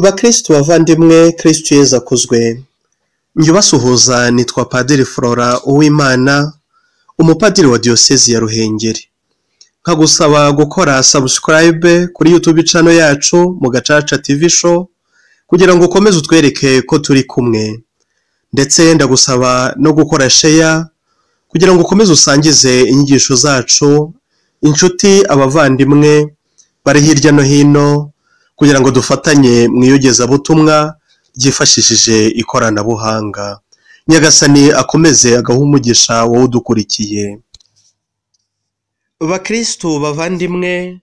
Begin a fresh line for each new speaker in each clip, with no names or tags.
Bakristu bavandimwe Kristu Yezu akuzwe njye ubasuhuza nitwa Padiri Flora Uwimana umupadiri wa diyosezi ya Ruhengeri nkagusaba gukora subscribe kuri YouTube channel yacu mu Gacaca TV show kugira ngo ukomeze utwereke ko turi kumwe ndetse ndagusaba no gukora share kugira ngo ukomeze usangize inyigisho zacu inshuti abavandimwe bari hirya no hino kugira ngo dufatanye mu iyogezabutumwa ryifashishije ikoranabuhanga nyagasani akomeze agaha umugisha wowe udukurikiye bakristu bavandimwe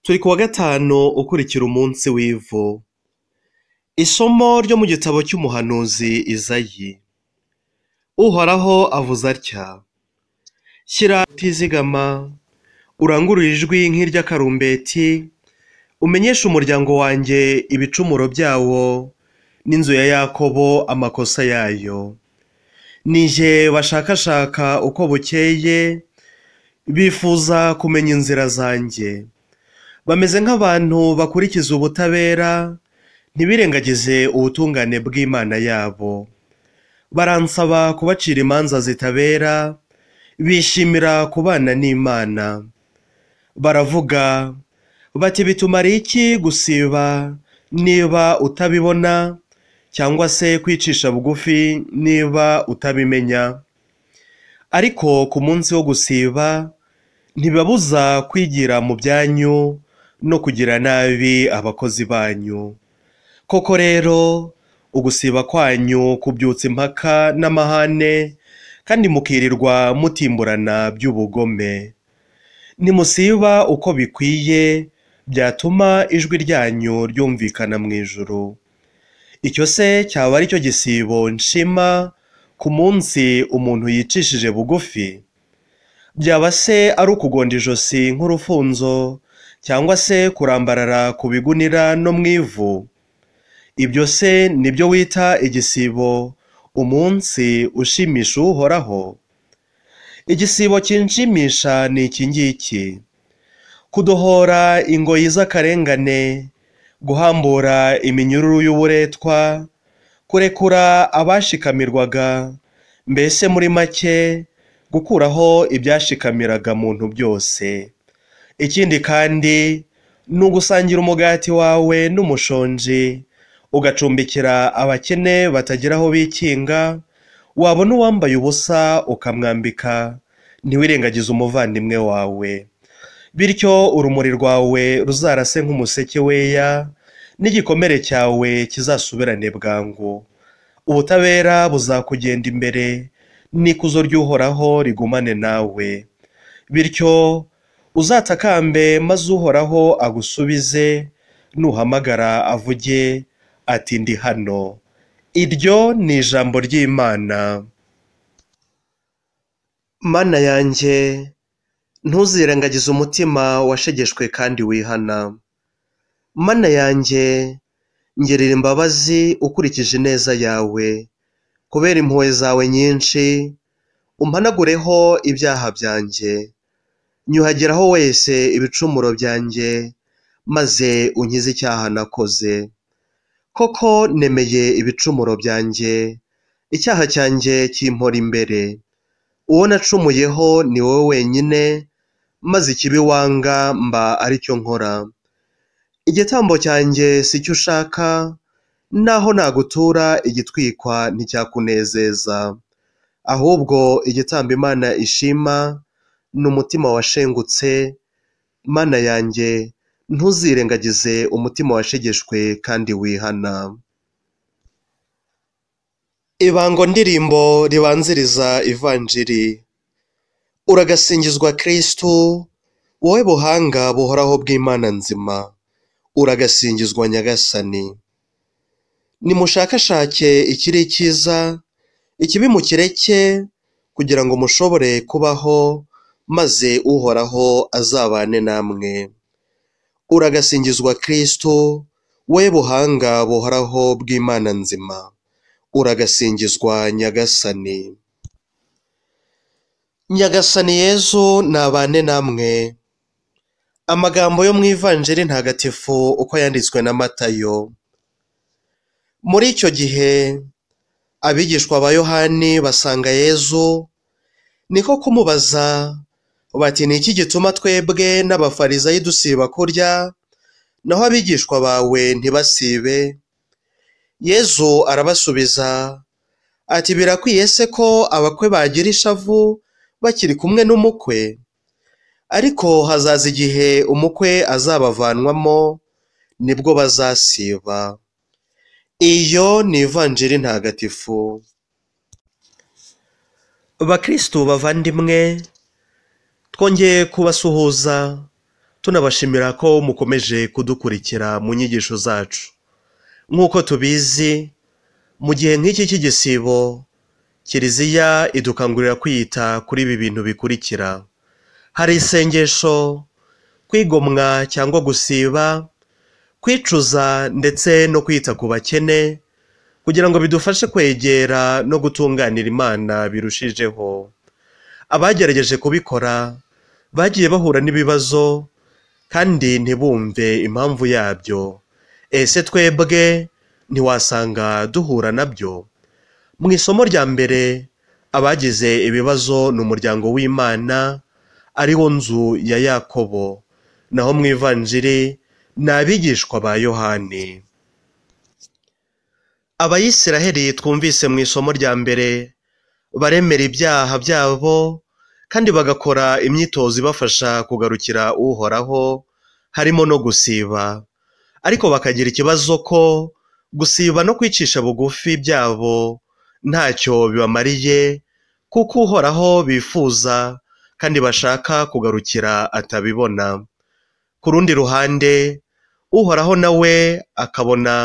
turi ku wa gatanu ukurikira umunsi w'ivu isomo ryo mu gitabo cy'umuhanuzi izayi uhoraho avuze atya shyira utizigama urangurure ijwi nk'iry'akarumbeti umenyeshe umuryango wanjye ibicumuro byawo n'inzu ya yakobo amakosa yayo nije bashakashaka uko bukeye bifuza kumenya inzira zanjye bameze nk'abantu bakurikiza ubutabera ntibirengagize ubutungane bw'imana yabo baransaba kubacira imanza zitabera bishimira kubana n'imana baravuga bati bitumara iki gusiba niba utabibona cyangwa se kwicisha bugufi niba utabimenya ariko ku munsi wo gusiba ntibabuza kwigira mu byanyu no kugira nabi abakozi banyu koko rero ugusiba kwanyu kubyutsa impaka n'amahane kandi mukirirwa mutimburana by'ubugome nimusiba uko bikwiye byatuma ijwi ryanyu ryumvikana mu ijuru icyo se cyaba ari cyo gisibo nshima ku munsi umuntu yicishije bugufi byaba se ari ukugonda ijosi nk'urufunzo cyangwa se kurambarara ku bigunira no mu ivu ibyo se nibyo wita igisibo umunsi ushimisha uhoraho igisibo kinshimisha ni iki ngiki kudohora ingoyi z'akarengane guhambura iminyururu y'uburetwa kurekura abashikamirwaga mbese muri make gukuraho ibyashikamiraga muntu byose ikindi kandi ni ugusangira umugati wawe n'umushonji ugacumbikira abakene batagira aho bikinga wabona uwambaye ubusa ukamwambika ntiwirengagize umuvandimwe wawe bityo urumuri rwawe ruzarase nk'umuseke weya n'igikomere cyawe kizasubirane bwangu ubutabera buzakugenda imbere n'ikuzo ry'uhoraho rigumane nawe bityo uzatakambe maze uhoraho agusubize nuhamagara avuge ati ndi hano iryo ni ijambo ry'imana mana yanjye ntuzirengagize umutima washegeshwe kandi wihana mana yanjye ngerera imbabazi ukurikije ineza yawe kubera impuhwe zawe nyinshi umpanagureho ibyaha byanjye nyuhageraho wese ibicumuro byanjye maze unkize icyaha nakoze koko nemeye ibicumuro byanjye icyaha cyanjye kimpora imbere uwo nacumuyeho ni wowe wenyine maze ikibi wanga mba ari cyo nkora igitambo cyanjye si cyo ushaka naho nagutura igitwikwa nticyakunezeza ahubwo igitambo imana ishima ni umutima washengutse mana yanjye ntuzirengagize umutima washegeshwe kandi wihana ibango ndirimbo ribanziriza ivanjiri uragasingizwa kristu wowe buhanga buhoraho bw'imana nzima uragasingizwa nyagasani nimushakashake ikiri cyiza ikibi mukireke kugira ngo mushobore kubaho maze uhoraho azabane namwe uragasingizwa kristu wowe buhanga buhoraho bw'imana nzima uragasingizwa nyagasani nyagasani yezu nabane namwe amagambo yo mu ivanjiri ntagatifu uko yanditswe na matayo muri icyo gihe abigishwa ba yohani basanga yezu niko kumubaza bati ni iki gituma twebwe n'abafarizayi dusiba kurya naho abigishwa bawe ntibasibe yezu arabasubiza ati birakwiye se ko abakwe bagira ishavu bakiri kumwe n'umukwe ariko hazaza igihe umukwe azabavanwamo nibwo bazasiba iyo ni ivanjiri ntagatifu bakirisitu bavandimwe twongeye kubasuhuza tunabashimira ko mukomeje kudukurikira mu nyigisho zacu nk'uko tubizi mu gihe nk'iki cy'igisibo kiliziya idukangurira kwita kuri ibi bintu bikurikira hari isengesho kwigomwa cyangwa gusiba kwicuza ndetse no kwita ku bakene kugira ngo bidufashe kwegera no gutunganira imana birushijeho abagerageje kubikora bagiye bahura n'ibibazo kandi ntibumve impamvu yabyo ese twebwe ntiwasanga duhura nabyo mu isomo rya mbere abagize ibibazo ni umuryango w'imana ari wo nzu ya yakobo naho mu ivanjiri ni abigishwa ba yohani abayisiraheli twumvise mu isomo rya mbere baremera ibyaha byabo kandi bagakora imyitozo ibafasha kugarukira uhoraho harimo no gusiba ariko bakagira ikibazo ko gusiba no kwicisha bugufi byabo ntacyo bibamariye kuko uhoraho bifuza kandi bashaka kugarukira atabibona ku rundi ruhande uhoraho nawe akabona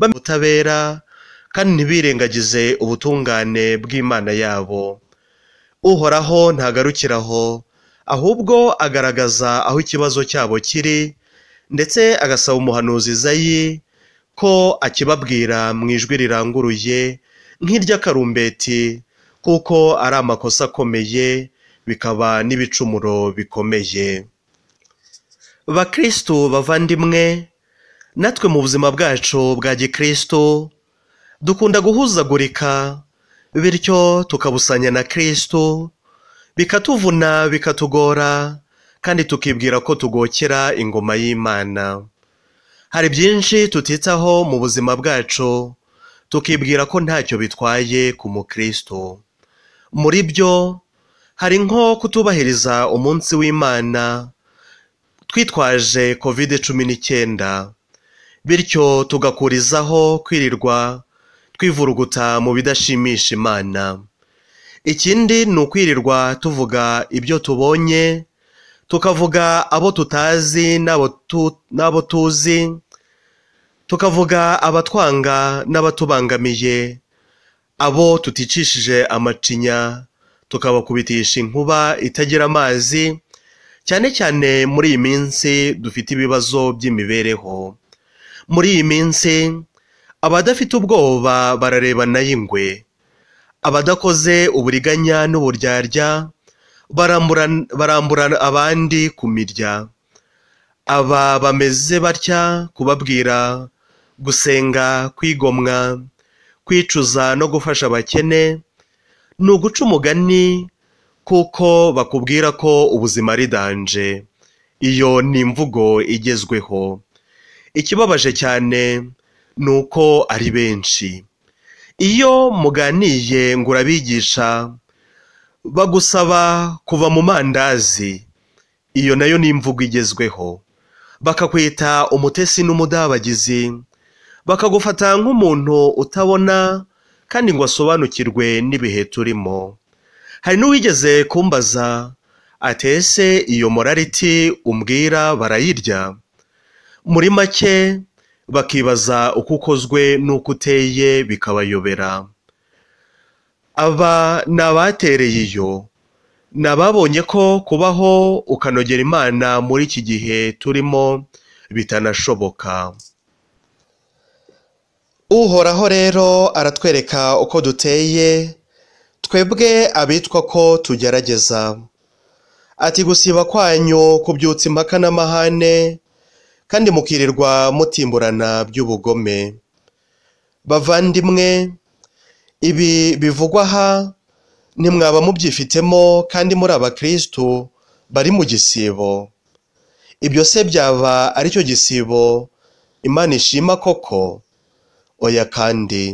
bamwe ubutabera kandi ntibirengagize ubutungane bw'imana yabo uhoraho ntagarukira aho ahubwo agaragaza aho ikibazo cyabo kiri ndetse agasaba umuhanuzi izayi ko akibabwira mu ijwi riranguruye nk'iry'akarumbeti kuko ari amakosa akomeye bikaba n'ibicumuro bikomeye bakirisitu bavandimwe natwe mu buzima bwacu bwa gikirisitu dukunda guhuzagurika bityo tukabusanya na kirisitu bikatuvuna bikatugora kandi tukibwira ko tugokera ingoma y'imana hari byinshi tutitaho mu buzima bwacu tukibwira ko ntacyo bitwaye ku mukristo muri byo hari nko kutubahiriza umunsi w'imana twitwaje kovide cumi n'icyenda bityo tugakurizaho kwirirwa twivuruguta mu bidashimisha imana ikindi ni ukwirirwa tuvuga ibyo tubonye tukavuga abo tutazi n'abo tu- n'abo tuzi tukavuga abatwanga n'abatubangamiye abo tuticishije amacinya tukabakubitisha inkuba itagira amazi cyane cyane muri iyi minsi dufite ibibazo by'imibereho muri iyi minsi abadafite ubwoba bararebana y'ingwe abadakoze uburiganya n'uburyarya barambura- barambura abandi ku mirya aba bameze batya kubabwira gusenga kwigomwa kwicuza no gufasha abakene ni uguca umugani kuko bakubwira ko ubuzima ari danje iyo ni imvugo igezweho ikibabaje cyane ni uko ari benshi iyo muganiye ngo urabigisha bagusaba kuva mu mandazi iyo nayo ni imvugo igezweho bakakwita umutesi n'umudabagizi bakagufata nk'umuntu utabona kandi ngo asobanukirwe n'ibihe turimo hari n'uwigeze kumbaza atese iyo morality umbwira barayirya muri make bakibaza uko ukozwe n'uko uteye bikabayobera aba ni abatereye iyo ni ababonye ko kubaho ukanogera imana muri iki gihe turimo bitanashoboka uhoraho rero aratwereka uko duteye twebwe abitwa ko tugerageza ati gusiba kwanyu kubyutsa impaka n'amahane kandi mukirirwa mutimburana by'ubugome bavandimwe ibi bivugwa aha ntimwaba mubyifitemo kandi muri abakirisitu bari mu gisibo ibyo se byaba aricyo gisibo imana ishima koko oya kandi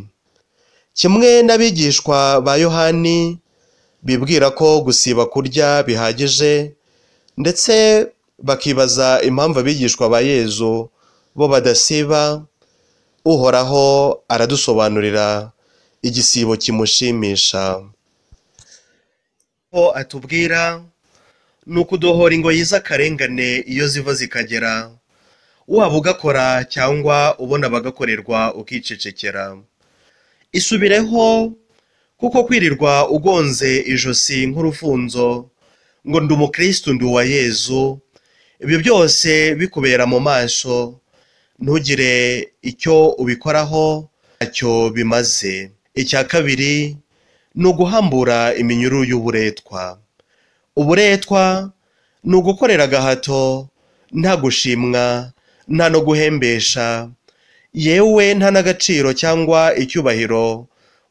kimwe n'abigishwa ba yohani bibwira ko gusiba kurya bihagije ndetse bakibaza impamvu abigishwa ba yezu bo badasiba uhoraho aradusobanurira igisibo kimushimisha ko atubwira ni ukudohora ingoyi z'akarengane iyo ziva zikagera waba ugakora cyangwa ubona abagakorerwa ukicecekera isubireho kuko kwirirwa ugonze ijosi nk'urufunzo ngo ndi umukirisitu ndi uwa yezu ibyo byose bikubera mu maso ntugire icyo ubikoraho ntacyo bimaze icya kabiri ni uguhambura iminyururu y'uburetwa uburetwa ni ugukorera agahato nta gushimwa nta no guhembesha yewe nta n'agaciro cyangwa icyubahiro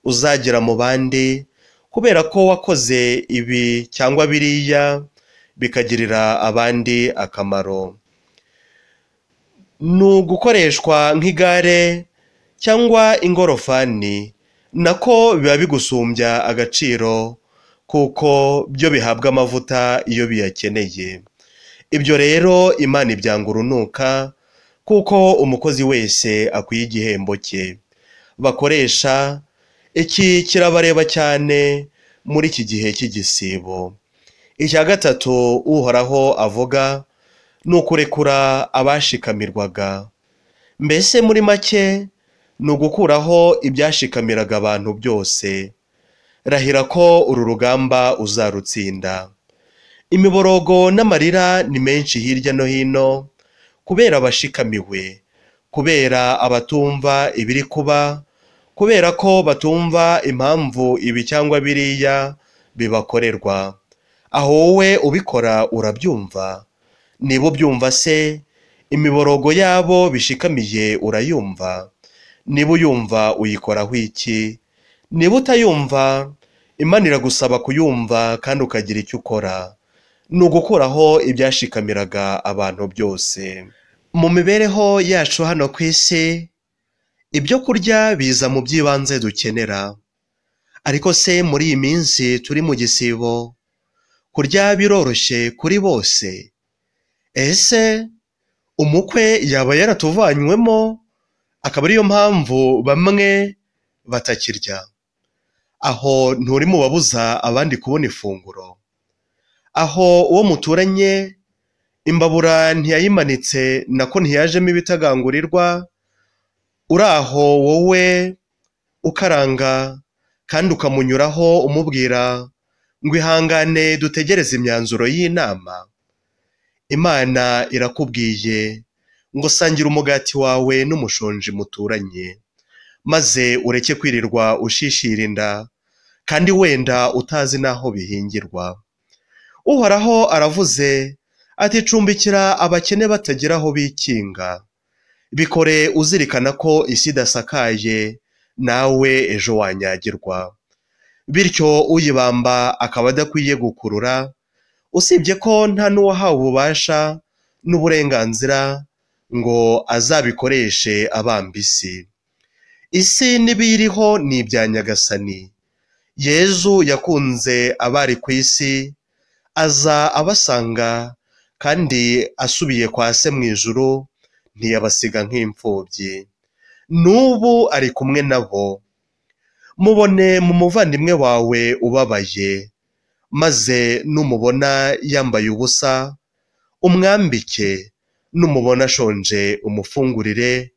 uzagira mu bandi kubera ko wakoze ibi cyangwa biriya bikagirira abandi akamaro ni ugukoreshwa nk'igare cyangwa ingorofani nako biba bigusumbya agaciro kuko byo bihabwa amavuta iyo biyakeneye ibyo rero imana ibyanga urunuka kuko umukozi wese akwiye igihembo cye bakoresha iki kirabareba cyane muri iki gihe cy'igisibo icya gatatu uhoraho avuga ni ukurekura abashikamirwaga mbese muri make ni ugukuraho ibyashikamiraga abantu byose rahira ko uru rugamba uzarutsinda imiborogo n'amarira ni menshi hirya no hino kubera abashikamiwe kubera abatumva ibiri kuba kubera ko batumva impamvu ibi cyangwa biriya bibakorerwa aho wowe ubikora urabyumva niba ubyumva se imiborogo yabo bishikamiye urayumva niba uyumva uyikoraho iki niba utayumva imana iragusaba kuyumva kandi ukagira icyo ukora ni ugukuraho ibyashikamiraga abantu byose mu mibereho yacu hano ku isi ibyo kurya biza mu by'ibanze dukenera ariko se muri iyi minsi turi mu gisibo kurya biroroshye kuri bose ese umukwe yaba yaratuvanywemo akaba ariyo mpamvu bamwe batakirya aho nturi mu babuza abandi kubona ifunguro aho uwo muturanye imbabura ntiyayimanitse nako ntiyajemo ibitagangurirwa uri aho wowe ukaranga kandi ukamunyuraho umubwira ngo ihangane dutegereze imyanzuro y'inama imana irakubwiye ngo sangira umugati wawe n'umushonji muturanye maze ureke kwirirwa ushishira inda kandi wenda utazi n'aho bihingirwa uhoraho aravuze ati cumbikira abakene batagira aho bikinga bikore uzirikana ko isi idasakaye nawe ejo wanyagirwa bityo uyibamba akaba adakwiye gukurura usibye ko nta n'uwahawe ububasha n'uburenganzira ngo azabikoreshe abamba isi isi n'ibiyiriho ni ibya nyagasani yezu yakunze abari ku isi aza abasanga kandi asubiye kwa se mu ijuru ntiyabasiga nk'imfubyi n'ubu ari kumwe nabo mubone mu muvandimwe wawe ubabaye maze numubona yambaye ubusa umwambike numubona ashonje umufungurire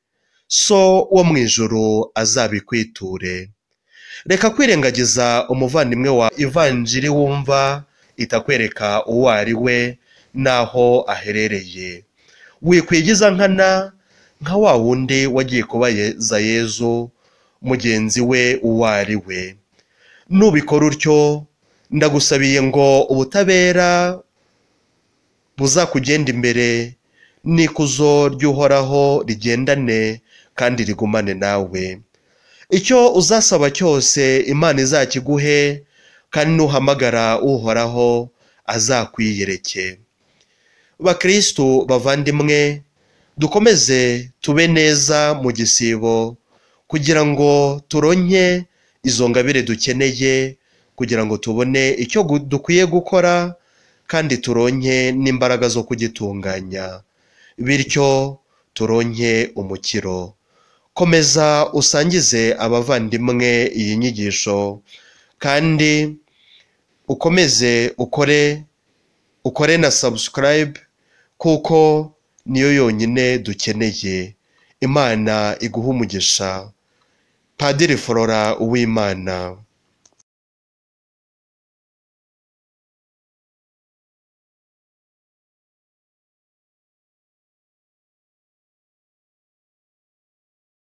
so wo mu ijoro azabikwiture reka kwirengagiza umuvandimwe wawe ivanjiri wumva itakwereka uwo ari we n'aho aherereye wikwigiza nkana nka wa wundi wagiye kubaza yezu mugenzi we uwo ari we nubikora utyo ndagusabiye ngo ubutabera buzakugenda imbere n'ikuzo ry'uhoraho rigendane kandi rigumane nawe icyo uzasaba cyose imana izakiguhe kandi nuhamagara uhoraho azakwiyereke bakirisitu bavandimwe dukomeze tube neza mu gisibo kugira ngo turonke izo ngabire dukeneye kugira ngo tubone icyo gu- dukwiye gukora kandi turonke n'imbaraga zo kugitunganya bityo turonke umukiro komeza usangize abavandimwe iyi nyigisho kandi ukomeze ukore ukore na sabusikarayibe kuko niyo yonyine dukeneye imana iguha umugisha padiri flora uwimana